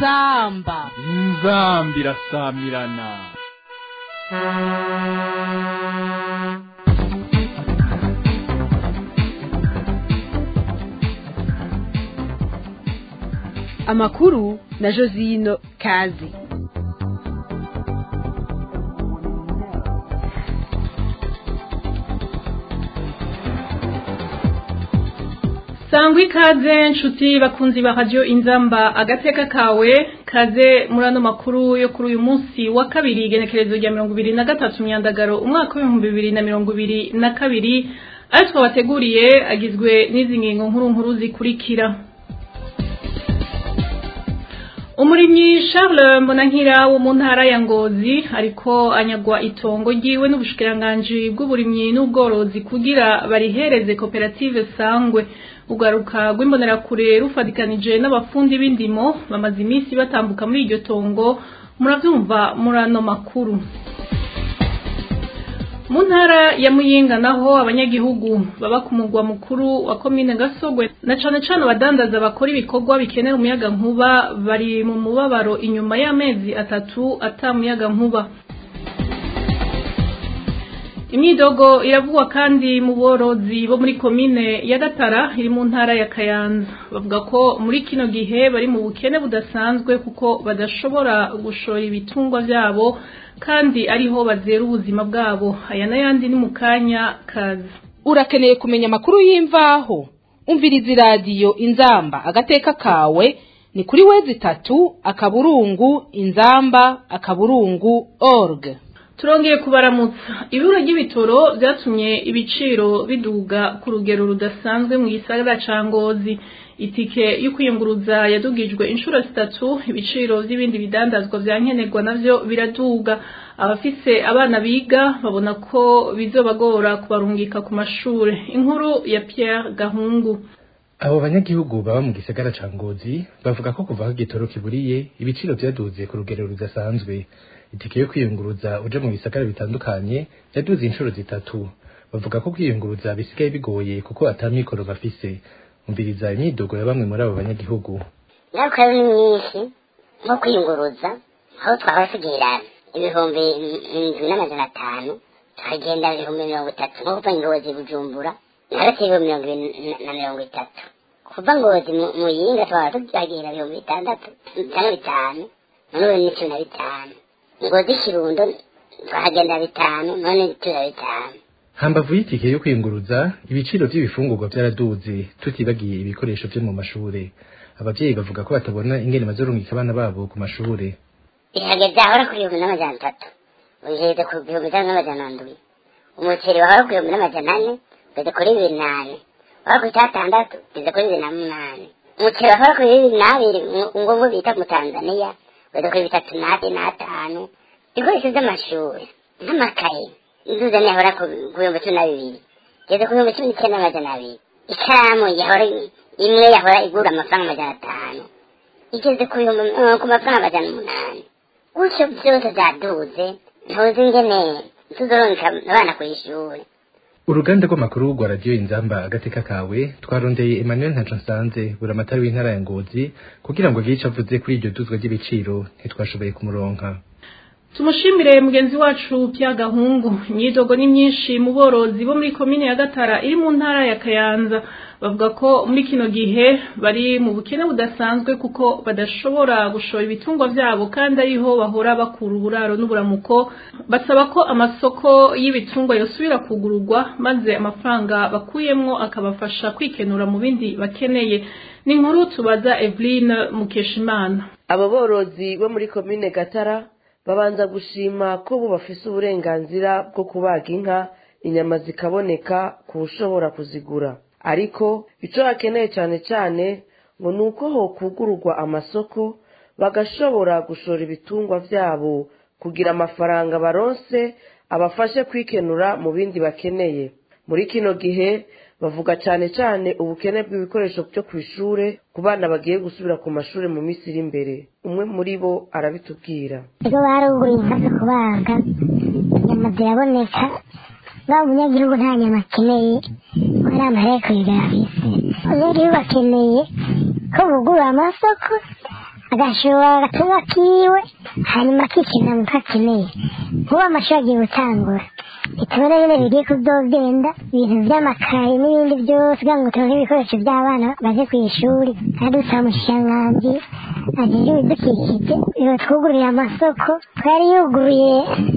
inzamba inzambi irasamirana amakuru na josino kazi sangwa ikaze nshuti bakunzi ba radiyo inzamba agateka kawe kaze muri ano makuru yo kuri uyu munsi wa kabiri igenekerezo rya mirongo ibiri na gatatu myandagaro umwaka w'ibihumbi bibiri na mirongo ibiri na kabiri ayo twabateguriye agizwe n'izi ngingo nkuru nkuru zikurikira umurimyi Charles Mbonankira wo mu ntara ya Ngozi ariko anyagwa itongo ryiwe n'ubushikiranganji bw'uburimyi n'ubworozi kugira barihereze koperative sangwe ugaruka rw'imbonerakure rufadikanije n'abafundi b'indimo bamaze iminsi batambuka muri iryo tongo murabyumva muri ano makuru mu ntara ya muyinga naho abanyagihugu baba ku mugwa mukuru wa komine gasogwe na cane cane abadandaza bakora ibikorwa bikenera umuyaga nkuba bari mu mubabaro inyuma y'amezi atatu ata muyaga nkuba imyidogo iravugwa kandi mu borozi bo muri komine ya gatara iri mu ntara ya kayanza bavuga ko muri kino gihe bari mu bukene budasanzwe kuko badashobora gushora ibitungwa vyabo kandi ariho bazera ubuzima bwabo aya n'ayandi ni mu kanya kaza urakeneye kumenya amakuru y'imvaho umviriza iradiyo inzamba agateka kawe ni kuri wezi itatu akaburungu inzamba akaburungu org turongeye kubaramutsa ibura ry'ibitoro byatumye ibiciro biduga ku rugero rudasanzwe mu gisagara ca ngozi itike yo kwiyunguruza yadugijwe inshuro zitatu ibiciro by'ibindi bidandazwa vya nkenerwa navyo biraduga abafise abana biga babona ko bizobagora kubarungika ku mashure inkuru ya Pierre Gahungu abo banyagihugu baba mu gisagara ca ngozi bavuga ko kuva aho igitoro kiburiye ibiciro vyaduze ku rugero rudasanzwe itike yo kwiyunguruza uja mu bisagara bitandukanye yaduze inshuro zitatu bavuga ko kwiyunguruza bisigaye bigoye kuko ata mikoro bafise umviriza imyidogo ya bamwe muri abo banyagihugu ingaruka ni nyinshi nko kwiyunguruza aho twahora tugira ibihumbi indwi n'amajana atanu tukagenda ibihumbi mirongo itatu nko kuva ngozi bujumbura hagati y'ibihumbi mirongo ibiri na mirongo itatu kuva ngozi mu yinga twahora tugira ibihumbi bitandatu cyangwa bitanu none ubu ni cumi na bitanu ngozi kirundo twahagenda bitanu none cumi na bitanu hambavu y'itike yo kwiyunguruza ibiciro by'ibifungurwa byaraduze tutibagiye ibikoresho vyo mu mashure abavyeyi bavuga ko batabona ingene bazorungika abana babo ku mashure bihageze ahora ku bihumbi n'amajana atatu ugeze ku bihumbi bitanu n'amajana ndwi umuceri wahora ku bihumbi n'amajana ane ugeze kuri bibiri nane wahora ku itatandatu ugeze kuri bibiri na munani umuceri wahora kuri bibiri n'abiri ngo bita mu tanzaniya ugeze kuri bitatu n'ate n'atanu ibikoresho vy'amashuri nk'amakaye inzuza yahora ku bihumbi cumi na bibiri igeze ku bihumbi cumi n'icyenda n'amajana abiri ikaramu yahora imwe yahora igura amafaranga amajana atanu igeze ku bihumbi ku mafaranga amajana umunani gutyo byose byaduze ntuzi ingene tuzoronka abana ku ishuri uruganda rw'amakuru rwa radiyo inzamba agateka kawe twarondeye emmanuel ntaco nsanze buramatari w'intara ya ngozi kugira ngo agire ico avuze kuri iryo duzwa ry'ibiciro ntitwashoboye kumuronka tumushimire mugenzi wacu Pierre Gahungu imyidogo ni myinshi mu borozi bo muri komine ya Gatara iri mu ntara ya Kayanza bavuga ko muri kino gihe bari mu bukene budasanzwe kuko badashobora gushora ibitungwa vyabo kandi ariho bahora bakura uburaro n'uburamuko basaba ko amasoko y'ibitungwa yosubira kugururwa maze amafaranga bakuyemwo akabafasha kwikenura mu bindi bakeneye ni inkuru tubaza Eveline Mukeshimana abo borozi bo muri komine Gatara babanza gushima ko bo bafise uburenganzira bwo kubaga inka inyama zikaboneka ku ushobora kuzigura ariko ico bakeneye cane cane ngo ni uko hokugururwa amasoko bagashobora gushora ibitungwa vyabo kugira amafaranga baronse abafashe kwikenura mu bindi bakeneye muri kino gihe bavuga cane cane ubukene bw'ibikoresho byo kw'ishure ku bana bagiye gusubira ku mashure mu minsi iri imbere umwe muri bo arabitubwira ego baruguriye inka zo kubaga inyama ziraboneka waba umunyagihugu nta nyama akeneye ko ari amareko yigafise abanyagihugu bakeneye ko bugura amasoko agashora agatunga kiwe hanyuma akikenera mu kakeneye nkuba amashuri agiye gutangura bitubona nyine bigiye kuzogenda ibintu by'amakaye n'ibindi byose kugira ngo turonke ibikoresho by'abana baje ku ishuri kandi dusaba umushikiranganji ajejwe ibidukikije iyo twugururiye amasoko twari yuguruye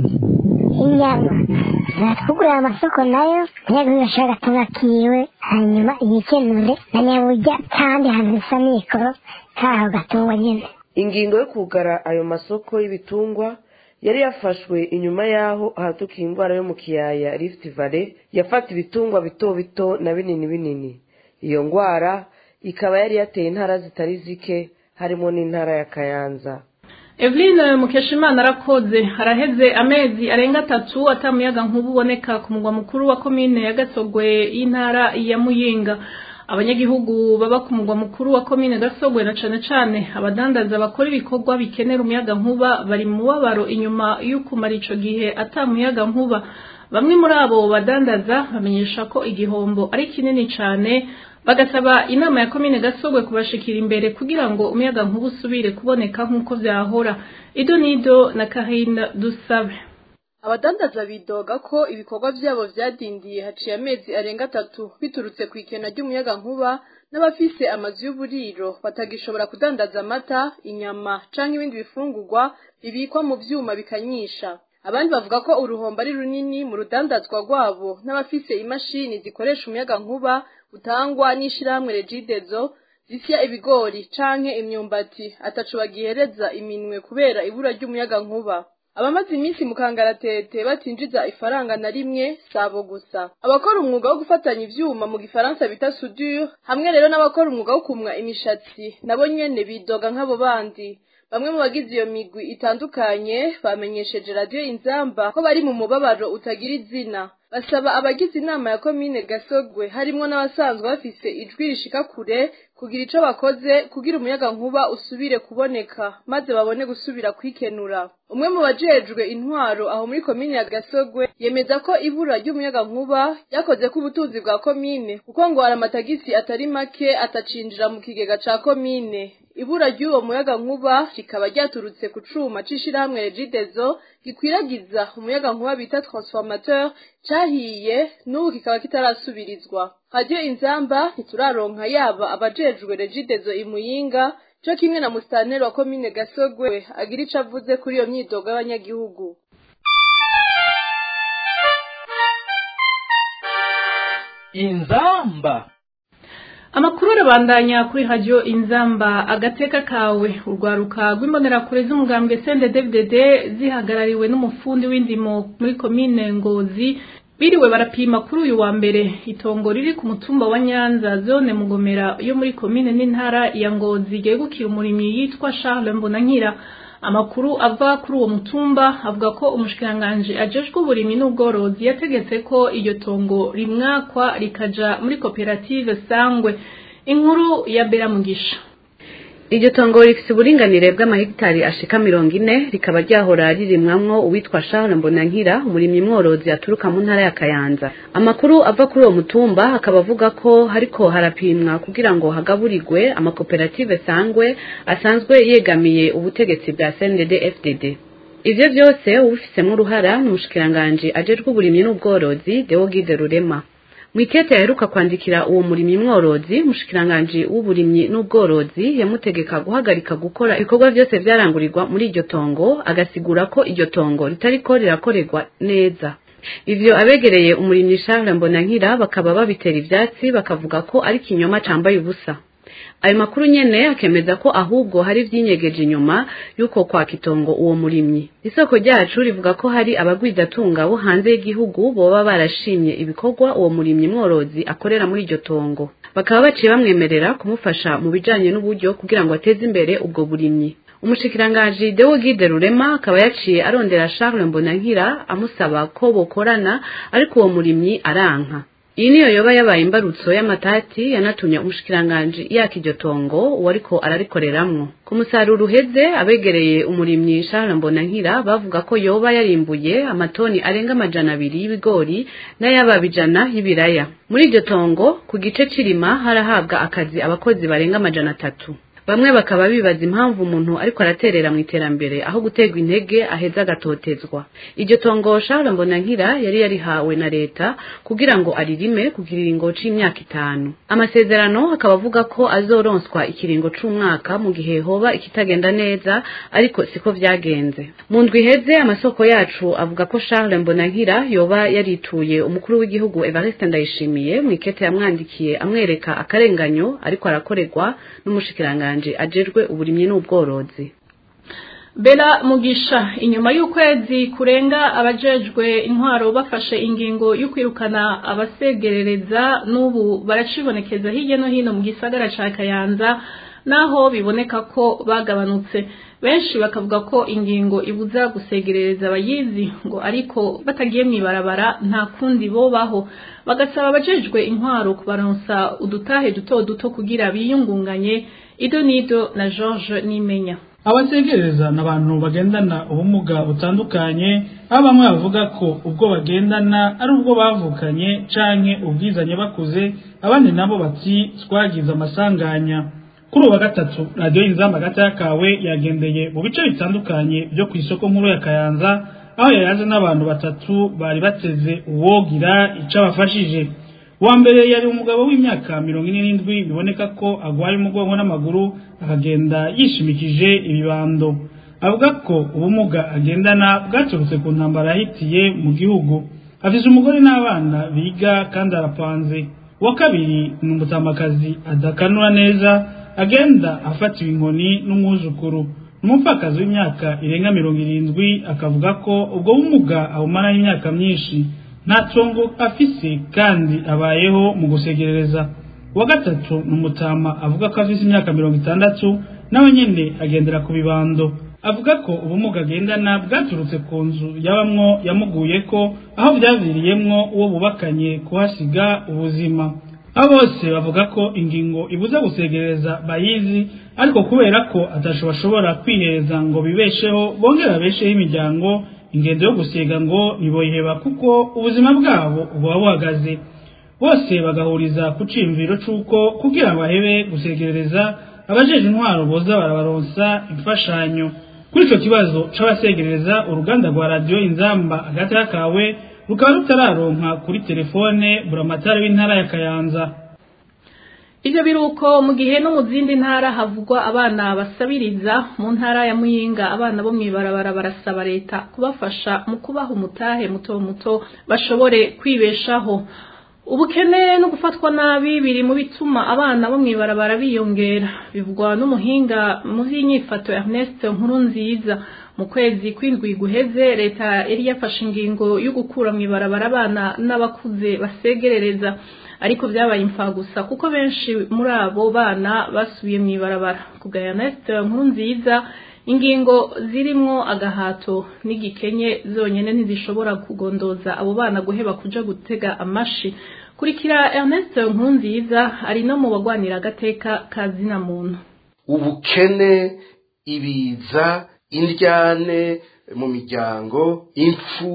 inyama natwugurira amasoko nayo ntiyaguhe gashora agatunga kiwe hanyuma yikenure na nyaburya kandi hantu bisa mikoro kaho gatungwa nyine ingingo yo kugara ayo masoko y'ibitungwa yari yafashwe inyuma y'aho ahatuka indwara yo mu kiyaya rift valley yafata ibitungwa bito bito na binini binini iyo ndwara ikaba yari yateye intara zitari zike harimo n'intara ya kayanza Eveline Mukeshimana arakoze haraheze amezi arenga atatu atamuyaga nkubu uboneka ku mugwa mukuru wa komine ya Gasogwe y'intara ya Muyinga abanyagihugu baba ku mugwa mukuru wa komine Gasogwe na cane cane abadandaza bakora ibikorwa bikenera umuyaga nkuba bari mu mubabaro inyuma y'ukumara ico gihe atamuyaga nkuba bamwe muri abo badandaza bamenyesha ko igihombo ari kinini cane bagasaba inama ya komine gasogwe kubashikira imbere kugira ngo umuyaga nkuba usubire kuboneka nk'uko vyahora ido nido na karine dusabe abadandaza bidoga ko ibikorwa vyabo vyadindiye haciye amezi arenga atatu biturutse ku ikena ry'umuyaga nkuba n'abafise amazu y'uburiro batagishobora kudandaza amata inyama canke ibindi bifungurwa bibikwa mu vyuma bikanyisha abandi bavuga ko uruhombo ari runini mu rudandazwa rwabo n'abafise imashini zikoresha umuyaga nkuba utangwa n'ishirahamwe regidezo zisya ibigori canke imyumbati ataco bagihereza iminwe kubera ibura ry'umuyaga nkuba abamaze iminsi mu kangaratete batinjiza ifaranga na rimwe sabo gusa abakora umwuga wo gufatanya ivyuma mu gifaransa bita soudure hamwe rero n'abakora umwuga wo kumwa imishatsi nabo nyene bidoga nk'abo bandi bamwe mu bagize iyo migwi itandukanye bamenyesheje radiyo inzamba ko bari mu mubabaro utagira izina basaba abagize inama ya komine gasogwe harimwo n'abasanzwe bafise ijwi rishika kure kugira ico bakoze kugira umuyaga nkuba usubire kuboneka maze babone gusubira kwikenura umwe mu bajejwe intwaro aho muri komine ya gasogwe yemeza ko ibura ry'umuyaga nkuba yakoze ko ubutunzi bwa komine kuko ngo hari amatagisi atari make atacinjira mu kigega ca komine ibura ry'uwo muyaga nkuba rikaba ryaturutse ku cuma c'ishirahamwe regidezo gikwiragiza umuyaga nkuba bita transformateur cahiye n'ubu kikaba kitarasubirizwa radiyo inzamba ntituraronka yaba abajejwe regidezo imuyinga co kimwe na musitanteri wa komine gasogwe agira ico avuze kuri iyo myidogo y'abanyagihugu inzamba amakuru arabandanya kuri radiyo inzamba agateka kawe urwaruka rw'imbonerakure z'umugambwe sende dvdd zihagarariwe n'umufundi w'indimo muri komine ngozi biriwe barapima kuri uyu wa mbere itongo riri ku mutumba wa nyanza zone mugomera yo muri komine n'intara ya ngozi ryegukira umurimyi yitwa charles mbonankira amakuru ava kuri uwo mutumba avuga ko umushikiranganji ajejwe uburimyi n'ubworozi yategetse ko iryo tongo rimwakwa rikaja muri koperative sangwe inkuru ya bera mugisha iryo tongo rifise uburinganire bw'amahegitari ashika mirongo ine rikaba ryahora ririmwamwo uwitwa Charles Mbonankira umurimyi mworozi aturuka mu ntara ya Kayanza amakuru ava kuri uwo mutumba akaba avuga ko hariko harapimwa kugira ngo hagaburirwe amakoperative sangwe asanzwe yegamiye ubutegetsi bwa CNDD FDD ivyo vyose ubifisemwo uruhara n'umushikiranganji ajejwe uburimyi n'ubworozi Deogide Rurema mwikete yaheruka kwandikira uwo murimyi mworozi mushikiranganji w'uburimyi n'ubworozi yamutegeka guhagarika gukora ibikorwa byose vyarangurirwa muri iryo tongo agasigura ko iryo tongo ritariko rirakorerwa neza ivyo abegereye umurimyi Charles Mbonankira bakaba babitera ivyatsi bakavuga ko ari kinyoma cambaye ubusa ayo makuru nyene akemeza ko ahubwo hari vyinyegeje inyuma yuko kwa kitongo uwo murimyi isoko ryacu rivuga ko hari abagwizatunga bo hanze y'igihugu boba barashimye ibikorwa uwo murimyi mworozi akorera muri iryo tongo bakaba baciye bamwemerera kumufasha mu bijanye n'uburyo kugira ngo ateze imbere ubwo burimyi umushikiranganji Deogide Rurema akaba yaciye arondera Charles Mbonankira amusaba ko bokorana ariko uwo murimyi aranka iyi niyo yoba yabaye imbarutso y'amatati yanatumye umushikiranganji yaka iryo tongo uwariko ararikoreramwo ku musaruro uheze abegereye umurimyi Charles Mbonankira bavuga ko yoba yarimbuye amatoni arenga amajana abiri y'ibigori n'ayababa ijana y'ibiraya muri iryo tongo ku gice cirima harahabwa akazi abakozi barenga amajana atatu bamwe bakaba bibaza impamvu umuntu ariko araterera mu iterambere aho guterwa intege aheza agatotezwa iryo tongo Charles Mbonankira yari yarihawe na leta kugira ngo aririme ku kiringo c'imyaka itanu amasezerano akaba avuga ko azoronswa ikiringo c'umwaka mu gihe hoba ikitagenda neza ariko siko vyagenze mu ndwi iheze amasoko yacu avuga ko Charles Mbonankira yoba yarituye umukuru w'igihugu Evariste Ndayishimiye mu ikete yamwandikiye amwereka akarenganyo ariko arakorerwa n'umushikiranganje ajejwe uburimyi n'ubworozi Bela Mugisha inyuma y'ukwezi kurenga abajejwe intwaro bafashe ingingo yo kwirukana abasegerereza n'ubu baracibonekeza hirya no hino mu gisagara ca Kayanza naho biboneka ko bagabanutse benshi bakavuga ko ingingo ibuza gusegerereza abayizi ngo ariko batagiye mwibarabara nta kundi bobaho bagasaba abajejwe intwaro kubaronsa udutahe duto duto kugira biyungunganye ido nido na George Nimenya abasegereza ni abantu bagendana ubumuga butandukanye aho bamwe bavuga ko ubwo bagendana ari ubwo bavukanye canke ubwizanye bakuze abandi nabo bati twagize amasanganya kuri uwa gatatu radiyo inzamba gatoya kawe yagendeye mu bice bitandukanye byo ku isoko nkuru ya kayanza aho yayaze n'abantu batatu bari bateze uwogira ico abafashije uwa mbere yari umugabo w'imyaka mirongo ine n'indwi biboneka ko agwaye umugongo n'amaguru akagenda yishimikije ibibando avuga ko ubumuga agendana bwaturutse ku ntambara yahitiye mu gihugu afise umugore n'abana biga kandi arapanze uwa kabiri ni umutamakazi adakanura neza agenda afatiwe inkoni n'umwuzukuru umupfakazi w'imyaka irenga mirongo irindwi akavuga ko ubwo bumuga abumaraho imyaka myinshi nta tongo afise kandi abayeho mu gusegerereza uwa gatatu ni umutama avuga ko afise imyaka mirongo itandatu nawe nyene agendera ku bibando avuga ko ubumuga agendana bwaturutse ku nzu yabamwo yamuguyeko aho vyaviriyemwo uwo bubakanye kuhasiga ubuzima abo bose bavuga ko ingingo ibuza gusegereza bayizi ariko kubera ko atasho bashobora kwihereza ngo bibesheho bongere babesheho imiryango ingendo yo gusiga ngo ntiboyiheba kuko ubuzima bwabo buba buhagaze bose bagahuriza ku ciyumviro c'uko kugira ngo bahebe gusegerereza abajeje intwaro boza barabaronsa imfashanyo kuri ico kibazo c'abasegerereza uruganda rwa radiyo inzamba hagati kawe rukaba rutararonka kuri telefone buramatari w'intara ya kayanza Ivyo biruko mu gihe no mu zindi ntara havugwa abana basabiriza mu ntara ya Muyinga abana bo mwibarabara barasaba leta kubafasha mu kubaha umutahe muto muto bashobore kwibeshaho ubukene no gufatwa nabi biri mu bituma abana bo mwibarabara biyongera bivugwa n'umuhinga mu vy'inyifato Ernest Nkurunziza mu kwezi kw'indwi guheze leta yari yafashe ingingo yo gukura mwibarabara abana n'abakuze basegerereza ariko vyabaye imfagusa kuko benshi muri abo bana basubiye mwibarabara kubwa Ernest Nkurunziza ingingo zirimwo agahato n'igikenye zonyene ntizishobora kugondoza abo bana guheba kuja gutega amashi kurikira Ernest Nkurunziza ari no mu bagwanira agateka ka zina muntu ubukene ibiza indyane mu miryango impfu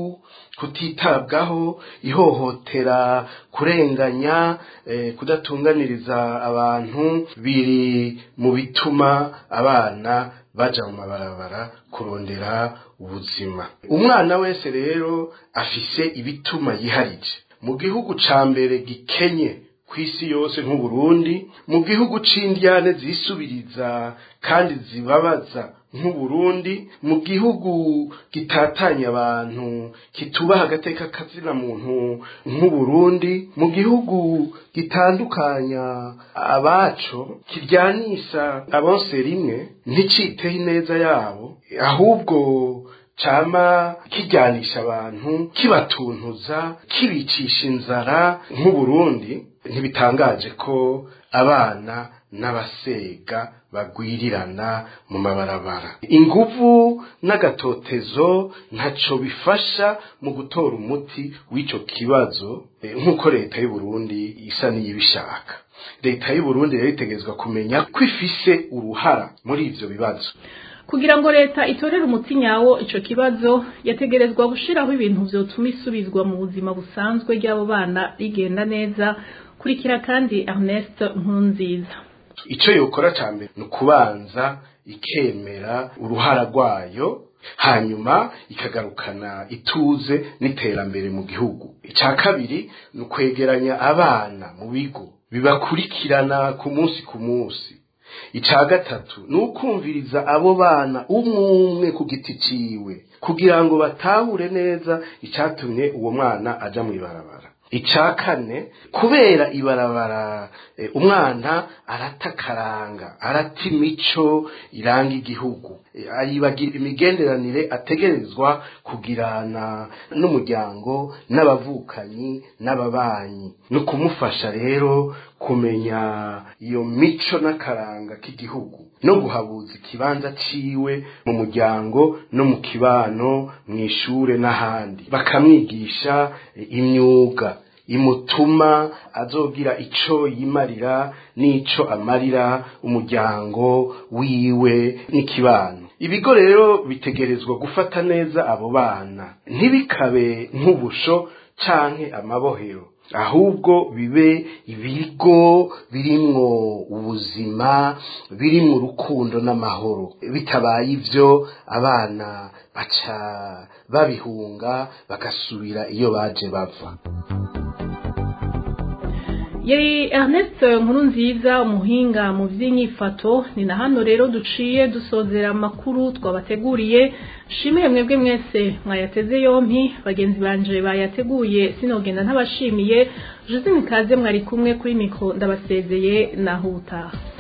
kutitabwaho ihohotera kurenganya eh, kudatunganiriza abantu biri mu bituma abana baja mu mabarabara kurondera ubuzima umwana wese rero afise ibituma yiharije mu gihugu ca mbere gikenye kw'isi yose nk'uburundi mu gihugu c'indyane zisubiriza kandi zibabaza nk'uburundi mu gihugu gitatanya abantu kitubaha agateka kazina muntu nk'uburundi mu gihugu gitandukanya abaco kiryanisha abonse rimwe nticiteho ineza yabo ahubwo cama kijyanisha abantu kibatuntuza kibicisha inzara nk'uburundi ntibitangaje ko abana n'abasega bagwirirana mu mabarabara inguvu n'agatotezo ntaco bifasha mu gutora umuti w'ico kibazo nk'uko leta y'u Burundi isa n'iyibishaka leta y'u Burundi rero itegerezwa kumenya ko ifise uruhara muri ivyo bibazo kugira ngo leta itorere umuti nyawo ico kibazo yategerezwa gushiraho ibintu vyotuma isubizwa mu buzima busanzwe ry'abo bana rigenda neza kurikira kandi Ernest Nkunziza gatatu icyo yokora cya mbere ni ukubanza ikemera uruhara rwayo hanyuma ikagarukana ituze n'iterambere mu gihugu icya kabiri ni ukwegeranya abana mu bigo bibakurikirana ku munsi ku munsi icya gatatu ni ukumviriza abo bana umwe umwe ku giti ciwe kugira ngo batahure neza icyatumye uwo mwana aja mu ibarabara icya kane kubera ibarabara eh, umwana aratakaranga arata imico iranga igihugu Eh, aribagira imigenderanire ategerezwa kugirana n'umuryango n'abavukanyi n'ababanyi ni ukumufasha rero kumenya iyo mico n'akaranga k'igihugu no guhabuza ikibanza ciwe mu muryango no mu kibano mu ishure n'ahandi bakamwigisha eh, imyuga imutuma azogira ico yimarira n'ico amarira umuryango wiwe n'ikibano ibigo rero bitegerezwa gufata neza abo bana ntibikabe nk'ubusho canke amabohero ahubwo bibe ibigo birimwo ubuzima birimwo urukundo n'amahoro bitabaye ivyo abana baca babihunga bagasubira iyo baje bava yari Ernest nkuru nziza umuhinga mu by'inyifato ni na hano rero duciye dusozera amakuru twabateguriye shimire mwebwe mwese mwayateze yompi bagenzi banje bayateguye sinogenda ntabashimiye Josine Kaze mwari kumwe kuri mikro ndabasezeye naho utaha